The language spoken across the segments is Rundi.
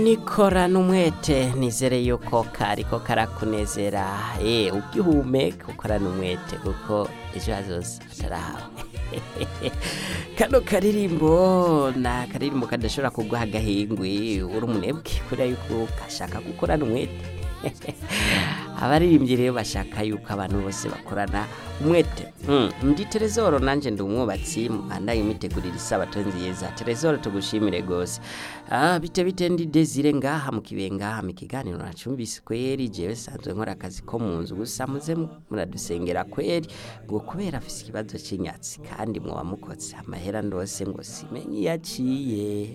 nikorana umwete nizere yuko kariko karakunezera eh ugihumeka ukorana umwete kuko ejo hazoza atarahawe kano karirimbo na karirimbo kadashobora kuguha agahingwi uri umunebwe kubera yuko gashaka gukorana umwete abaririmbyi rero bashaka yuko abantu bose bakorana umwete Mm, ndi terezoro nanje ndi umwubatsi mbandaye imitegurira isabato nziza terezoro tugushimire gose ah, bite bite ndi desire ngaha mu kibenga mu kiganiro nacumbise kweri jewe sanzwe nkora akazi ko mu nzu gusa muze mu- muradusengera kweri ngo kubera afise ikibazo c'inyatsi kandi mwoba mukotse amahera ndose ngo simenye yaciye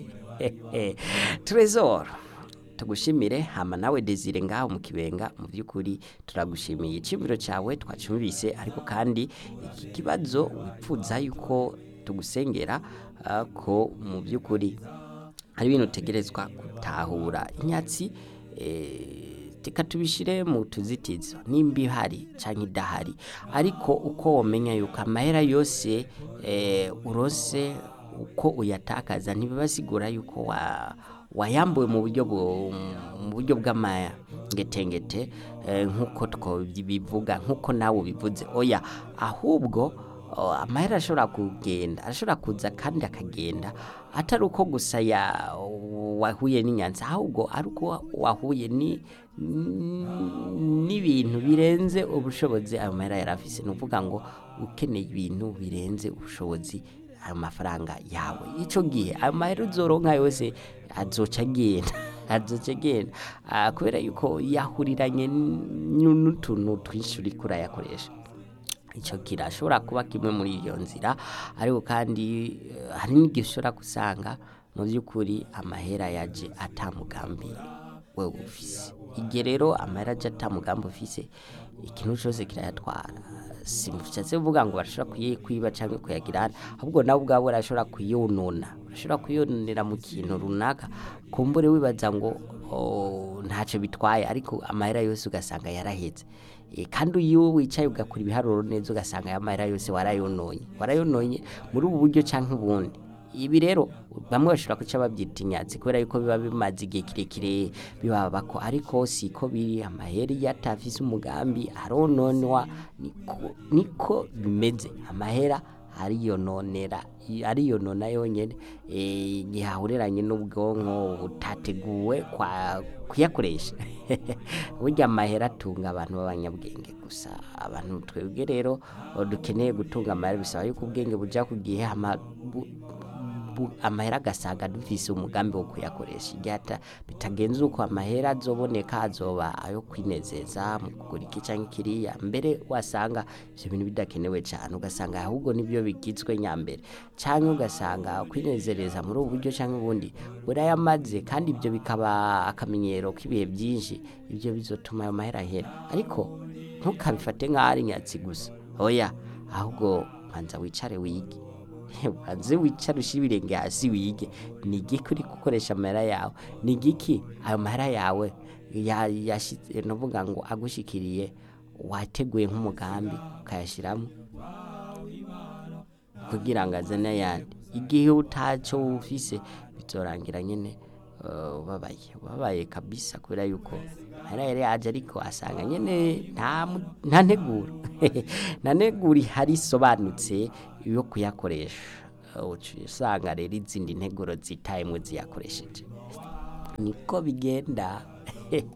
trezoro tugushimire hama nawe desire ngaho mu kibenga mu by'ukuri turagushimiye icibiro cyawe twacumvise ariko kandi iki kibazo wipfuza yuko tugusengera ah, ko mu by'ukuri hari ibintu utegerezwa gutahura inyatsi eh, reka tubishire mu tuzitizo nimba ihari cyangwa idahari ariko uko wamenya yuko amahera yose eh, urose uko uyatakaza ntibibasigura yuko wa wayambuwe mu buryo bu- mu buryo bw'amangetengete eh, nk'uko twobivuga nk'uko nawe ubivuze oya ahubwo oh, amahera arashobora kugenda arashobora kuza kandi akagenda atari uko gusa ya wahuye n'inyanza ahubwo ari uko wahuye ni n'ibintu birenze ubushobozi ayo mahera yari afise ni ukuvuga ngo ukeneye ibintu birenze ubushobozi ayo mafaranga yawe icyo gihe ayo mahera uzoronka yose azoca agenda azoca agenda Ah, kubera yuko yahuriranye n- n'utuntu twinshi uriko urayakoresha icyo kirashobora kuba kimwe muri iyo nzira ariko kandi eh, hari n'igihe ushobora gusanga mu by'ukuri amahera yaje atamugambi wewe ufise igihe rero amahera aje atamugambi ufise ikintu cyose kirayatwara simushatse kuvuga ngo barashobora kuyi- kwiba cyangwa kuyagirana ahubwo nawe ubwawe urashobora kuyonona urashobora kuyononera mu kintu runaka kumbure wibaza ngo oh, ntacyo bitwaye ariko amahera yose ugasanga yarahetse Eh, kandi iyo wicaye ugakora ibiharuro neza ugasanga aya mahera yose warayononye warayononye muri ubu buryo cyangwa ubundi ibi rero bamwe bashobora kuca babyita inyatsi kubera yuko biba bimaze igihe kirekire bibaba ko ariko siko biri amahera iyo atafise umugambi arononwa niko, niko bimeze amahera ariyononera ariyonona yonyene eh, igihe ahureranye n'ubwonko butateguwe kwa kuyakoresha burya amahera atunga abantu b'abanyabwenge gusa abantu twebwe rero o, dukeneye gutunga amahera bisaba yuko ubwenge buja ku gihe hama bu- bu- amahera agasaga dufise umugambi wo kuyakoresha igihe ata- bitagenze uko amahera azoboneka azoba ayo kwinezeza mu kugura iki canke kiriya mbere wasanga ivyo bintu bidakenewe cane ugasanga ahubwo nibyo bigizwe nyambere canke ugasanga kwinezereza muri ubu buryo canke ubundi urayamaze kandi ibyo bikaba akamenyero k'ibihe byinshi ibyo bizotuma ayo mahera ahera ariko ntukabifate nk'aho ari nyatsi gusa oya ahubwo banza wicare wige banze wicare ushyire ibirenge hasi wige ni igiki uri gukoresha amahera yawe ni igiki ayo mahera yawe ya- yashyize ni ukuvuga ngo agushikiriye wateguye nk'umugambi ukayashyiramo kugira ngo azane ayandi igihe utacyo ufise bizorangira nyine uh, ubabaye ubabaye kabisa kubera yuko amahera yari yaje ariko asanga nyine nta mu- nta nteguro nta nteguro ihari isobanutse yo kuyakoresha Uh, uca usanga rero izindi nteguro zitayemwe ziyakoresheje niko bigenda